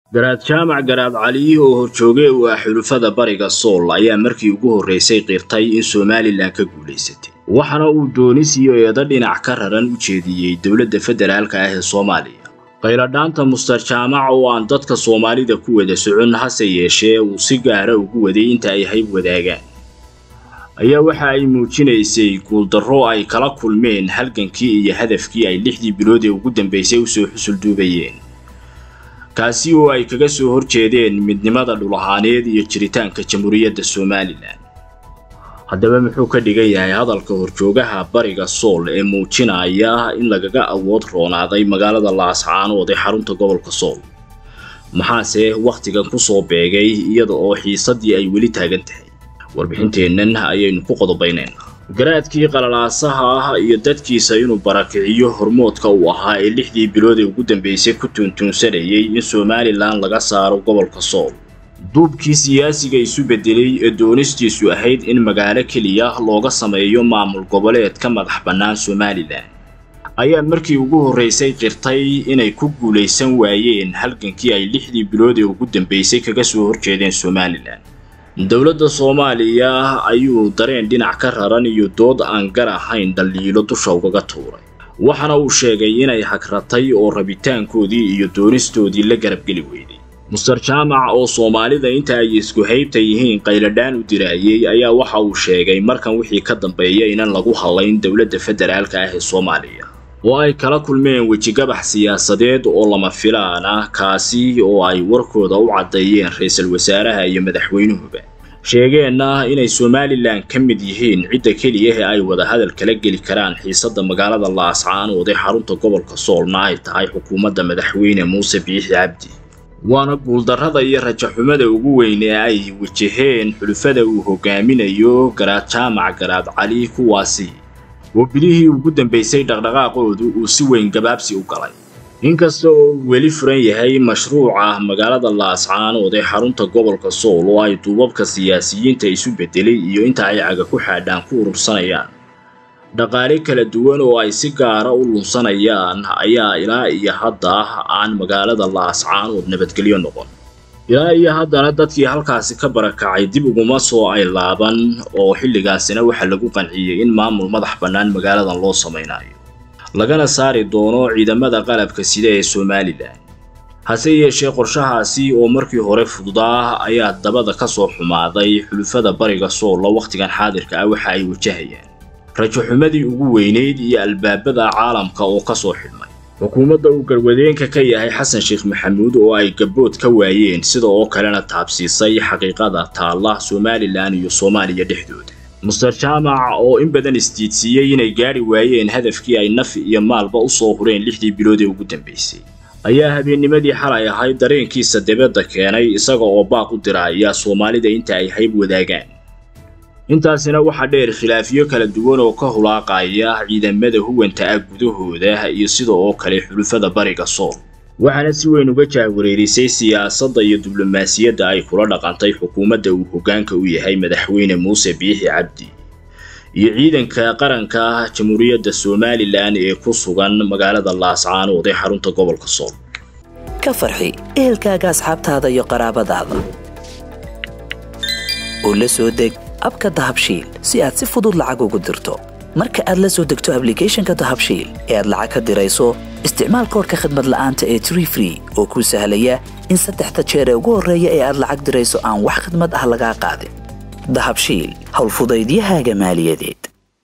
garaad jaamac garaad cali oo horjooge u ah xulufada bariga sool ayaa markii ugu horraysay qirtay in somalilan ka guulaysatay waxaana uu doonis iyo eedo dhinac ka raran u jeediyey dowladda federaalka ah ee soomaaliya qayladhaanta muster jaamac oo aan dadka soomaalida ku wada socon hase yeeshee uu si gaara ugu waday inta ay hayb wadaagaan ayaa waxa ay muujinaysay guuldarro ay kala kulmeen halgankii iyo hadafkii ay lixdii bilood ee ugu dambaysay usoo xusulduubayeen kaasi oo ay kaga soo horjeedeen midnimada dhul ahaaneed iyo jiritaanka jamhuuriyadda somalilan haddaba muxuu ka dhigan yahay hadalka horjoogaha bariga sool ee muujinaya in lagaga awood roonaaday magaalada laascaanood ee xarunta gobolka sool maxaase wakhtigan ku soo beegay iyada oo xiisaddii ay weli taagan tahay warbixinteennan ayaynu ku qodobaynayna garaadkii qalalaasaha ah iyo dadkiisa inuu barakiciyo hormoodka uu ahaa ee lixdii bilood ee ugu dambaysay ku tuuntuunsanayay in somalilan laga saaro gobolka sool duubkii siyaasiga isu beddelay ee doonistiisu ahayd in magaalo keliya looga sameeyo maamul goboleed ka madax bannaan somalilan ayaa markii ugu horraysay qirtay inay ku guulaysan waayeen halgankii ay lixdii bilood ee ugu dambaysay kaga soo horjeedeen somalilan dowladda soomaaliya ayuu dareen dhinac ka raran iyo dood aan gar ahayn dhaliilo dusha ugaga tuuray waxaana uu sheegay inay hagratay oo rabitaankoodii iyo doonistoodii la garabgeli weyday muster jaamac oo soomaalida inta ay isku haybta yihiin qayladhaan u diraayey ayaa waxa uu sheegay markan wixii ka dambeeya inan lagu hadlayn dowladda federaalka ah ee soomaaliya oo ay kala kulmeen wejigabax siyaasadeed oo lama filaan ah kaasi oo ay warkooda u caddeeyeen ra-iisul wasaaraha iyo madaxweynuhuba sheegeenna inay somalilan ka mid yihiin cidda keliya ee ay wada hadal kala geli karaan xiisadda magaalada laascaanood ee xarunta gobolka soolna ay tahay xukuumadda madaxweyne muuse biixi cabdi waana guuldarrada iyo rajaxumada ugu weyn ee ay wajaheen xulufada uu hogaaminayo garaad jaamac garaad cali kuwaasi oo bilihii ugu dambaysay dhaqdhaqaaqoodu uu si weyn gabaabsi u galay inkasta oo uu weli furan yahay mashruuca magaalada laascaanood ee xarunta gobolka sool oo ay duubabka siyaasiyiinta isu beddelay iyo inta ay caga ku xaadhaan ku urursanayaan dhaqaale kala duwan oo ay si gaara u lunsanayaan ayaa ilaa iyo hadda aan magaalada laascaanood nabadgelyo noqon ilaa iyo haddana dadkii halkaasi ka barakacay dib uguma soo ay laaban oo xilligaasina waxaa lagu qanciyey in maamul madax bannaan magaaladan loo samaynayo lagana saari doono ciidamada qalabka sida ee somalilan hase yeeshee qorshahaasi oo markii hore fududaa ayaa dabada ka soo xumaaday xulufada bariga soolla wakhtigan xaadirka ah waxa ay wajahayaan rajaxumadii ugu weynayd iyo albaabada caalamka oo ka soo xidhmay xukuumadda uu garwadeenka ka yahay xasan sheekh maxamuud oo ay gabbood ka waayeen sida oo kalena taabsiisay xaqiiqada taalla somalilan iyo soomaaliya dhexdooda muster jaamac oo in badan isdiidsiiyey inay gaadhi waayeen hadafkii ay naf iyo maalba u soo hureen lixdii bilood ee ugu dambaysay ayaa habeennimadii xalay ahayd dareenkiisa dibadda keenay isaga oo baaq u diraaya soomaalida inta ay hayb wadaagaan intaasina waxaa dheer khilaafyo kala duwan oo ka hulaaqaya ciidamada huwanta ah gudahooda iyo sida oo kale xulufada bariga sool waxaana si weyn uga jahwareerisay siyaasadda iyo diblomaasiyadda ay kula dhaqantay xukuumadda uu hoggaanka u yahay madaxweyne muuse biixi cabdi iyo ciidanka qaranka jamhuuriyadda somalilan ee ku sugan magaalada laascaanood ee xarunta gobolka sool ka farxi ehelkaaga asxaabtaada iyo qaraabadaada oo la soo deg abka dahabshiil si aad si fudud lacag ugu dirto marka aad la soo degto ablicathonka dahabshiil ee aad lacag ka dirayso isticmaal koorka khadmad la'aanta ee tree free oo kuu sahlaya in saddexda jeer ee ugu horreeya ee aad lacag dirayso aan wax khadmad ah lagaa qaadin dahabshiil howlfudaydiyahaaga maaliyadeed